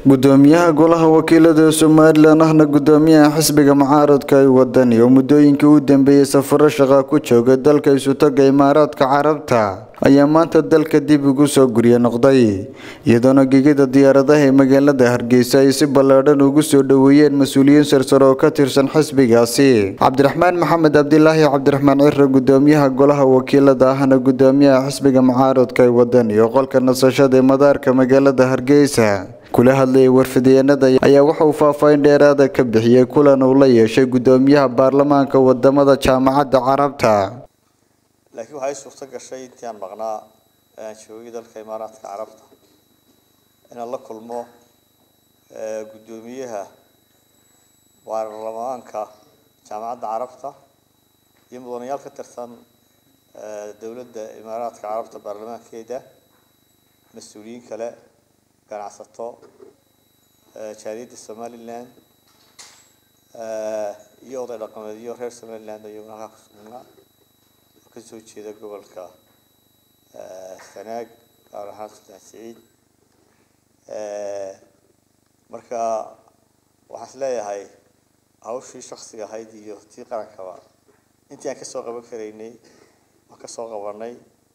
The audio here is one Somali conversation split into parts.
gudoomiyaha golaha wakiilada somalilan ahna gudoomiyaha xisbiga mucaaradka ay wadani oo muddooyinkii u dambeeyey safaro shaqa ku jooga dalka isutaga imaaraadka carabta ayaa maanta dalka dib ugu soo gurye noqday iyadoona gegida diyaaradaha ee magaalada hargeysa ay si ballaadhan ugu soo dhoweeyeen mas-uuliyiin sarsare oo ka tirsan xisbigaasi cabdiraxmaan maxamed cabdilaahi cabdiraxmaan cire gudoomiyaha golaha wakiilada ahna gudoomiyaha xisbiga mucaaradka ay wadani oo qolka nasashada ee madaarka magaalada hargeysa kula hadlayay warfideenada ayaa waxa uu faahfaahin dheeraada ka bixiyey kulan uu la yeeshay gudoomiyaha baarlamaanka wadamada jaamacadda carabta laakiin waxay suurto gashay intii aan maqnaa aan joogay dalka imaaraadka carabta inaan la kulmo gudoomiyaha baarlamaanka jaamacadda carabta iyo mudanayaal ka tirsan dowladda imaaraadka carabta baarlamaankeeda mas-uuliyiin kale ganacsato jaaliyadda somaliland iyo oday dhaqameedyo reer somaliland ayaguna halkaa ku sugnaa oo kasoo jeeda gobolka sanaag gaar ahaan sultaan siciid marka waxaan is leeyahay hawshii shaksiga ahayd iyo tii qarankaba intii aan kasoo qaban karaynay waan kasoo qabanay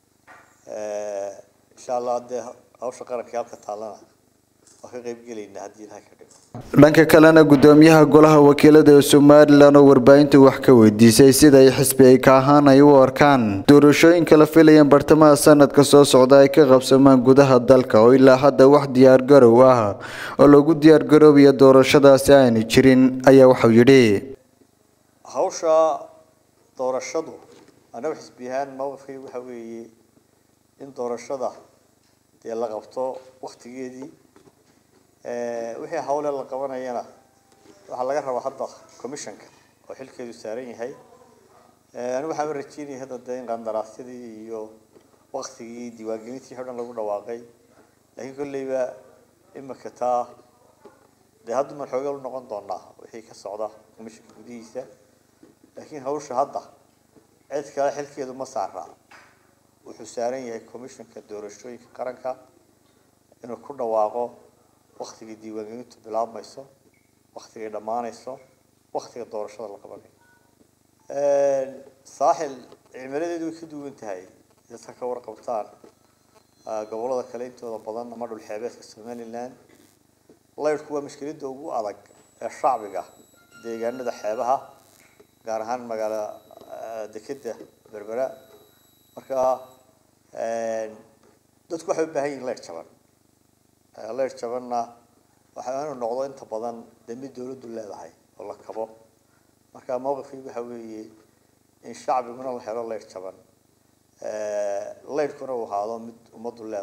insha allah haddee hawsha qaranka halka taallana waan ka qaybgelaynaa haddii ilahay ka dhigo dhanka kalena gudoomiyaha golaha wakiilada ee somalilan oo warbaahinta wax ka weydiisay sida ay xisbi ay ka ahaan ay u arkaan doorashooyinka la filayeen bartamaha sanadka soo socda ay ka qabsamaan gudaha dalka oo ilaa hadda wax diyaargarow ah oo lagu diyaargaroobayo doorashadaasi aanay jirin ayaa waxau yidhi hawsha doorashadu annaga xisbi ahaan mowqifkaygu waxa weeye in doorashada dee la qabto waktigeedii wixii hawle la qabanayana waxaa laga rabaa hadda commissionka oo xilkeedu saaran yahay anigu waxaan rajeynaya hadda dee in qandaraasyadii iyo waktigii diiwaangelintii o dhan lagu dhawaaqay laakiin kolleyba imika taa dee hadda man xoogeel u noqon doonaa wixii ka socda commissionka gudihiisa laakiin hawsha hadda cid kale xilkeedu ma saara wuxuu saaran yahay commissionka doorashooyinka qaranka inuu ku dhawaaqo waktigii diiwaangelintu bilaabmayso waktigay dhammaanayso waktiga doorashada la qabanayo saaxil cimiladeedu way ka duwan tahay dadka ka warqabtaan gobolada kale intooda badan ama dhulxeebeedka somaliland laydhku waa mushkiladda ugu adag ee shacbiga deegaanada xeebaha gaar ahaan magaala dekeda berbera marka dadku waxay u baahan yihin leer jaban leer jabanna waxa inuu noqdo inta badan dee mid dawladdu leedahay oo la kabo marka mowqifkii waxa weeye in shacbiguna la helo leer jaban leyrhkuna uu ahaado mid ummaddu leedahay